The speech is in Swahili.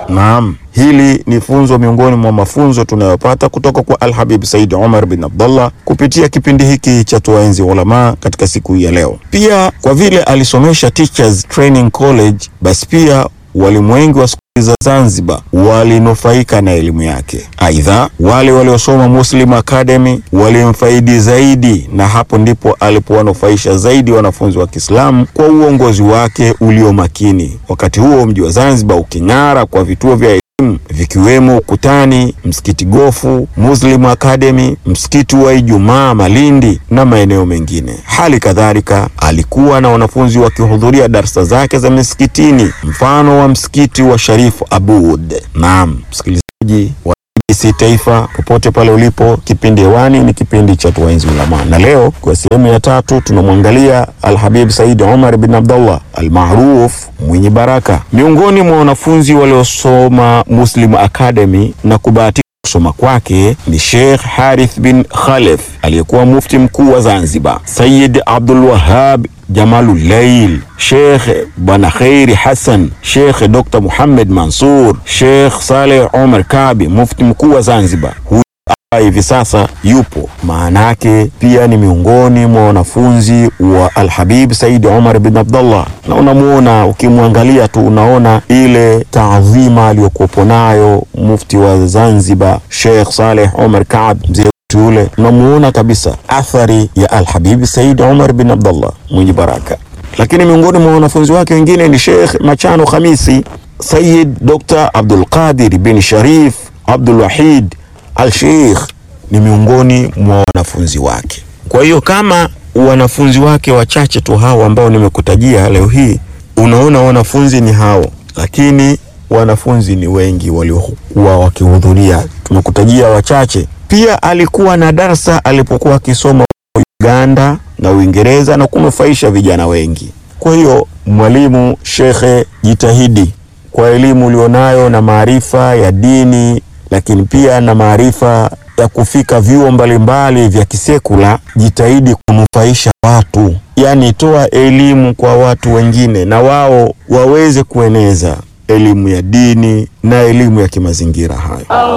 Naam, hili ni funzo miongoni mwa mafunzo tunayopata kutoka kwa Alhabib Said Omar bin Abdullah kupitia kipindi hiki cha Tuwaenzi Ulama katika siku hii ya leo. Pia kwa vile alisomesha Teachers Training College, basi pia walimu wengi wa skuli za Zanzibar walinufaika na elimu yake. Aidha, wale waliosoma Muslim Academy walimfaidi zaidi, na hapo ndipo alipowanufaisha zaidi wanafunzi wa Kiislamu kwa uongozi wake ulio makini, wakati huo mji wa Zanzibar uking'ara kwa vituo vya elimu vikiwemo Ukutani, msikiti Gofu, Muslim Academy, msikiti wa Ijumaa Malindi na maeneo mengine. Hali kadhalika alikuwa na wanafunzi wakihudhuria darsa zake za misikitini, mfano wa msikiti wa Sharifu Abud. Naam, msikilizaji wa BBC Taifa, popote pale ulipo, kipindi hewani ni kipindi cha Tuwaenzi Ulama, na leo kwa sehemu ya tatu tunamwangalia Alhabib Said Omar bin Abdullah almaruf mwenye baraka, miongoni mwa wanafunzi waliosoma Muslim Academy na kubahatika kusoma kwake ni Sheikh Harith bin Khalef aliyekuwa mufti mkuu wa Zanzibar, Sayyid Abdul Wahab Jamalullail, Sheikh Bwana Khairi Hassan, Sheikh Dr. Muhammad Mansur, Sheikh Saleh Omar Kabi, mufti mkuu wa Zanzibar. Huyu hivi sasa yupo, maana yake pia ni miongoni mwa wanafunzi wa Alhabib Said Omar bin Abdullah, na unamuona ukimwangalia tu unaona ile taadhima aliyokuwepo nayo mufti wa Zanzibar Sheikh Saleh Omar Kaab, mzee yule, unamuona kabisa athari ya Alhabib Said Omar bin Abdullah mwenye baraka. Lakini miongoni mwa wanafunzi wake wengine ni Sheikh Machano Khamisi, Sayyid Dr. Abdul Qadir bin Sharif Abdul Wahid Al-Sheikh ni miongoni mwa wanafunzi wake. Kwa hiyo kama wanafunzi wake wachache tu hao ambao nimekutajia leo hii, unaona wanafunzi ni hao, lakini wanafunzi ni wengi waliokuwa wakihudhuria. Tumekutajia wachache. Pia alikuwa na darsa alipokuwa akisoma Uganda na Uingereza na kunufaisha vijana wengi. Kwa hiyo mwalimu, shekhe, jitahidi kwa elimu ulionayo na maarifa ya dini lakini pia na maarifa ya kufika vyuo mbalimbali vya kisekula, jitahidi kunufaisha watu, yaani toa elimu kwa watu wengine, na wao waweze kueneza elimu ya dini na elimu ya kimazingira hayo.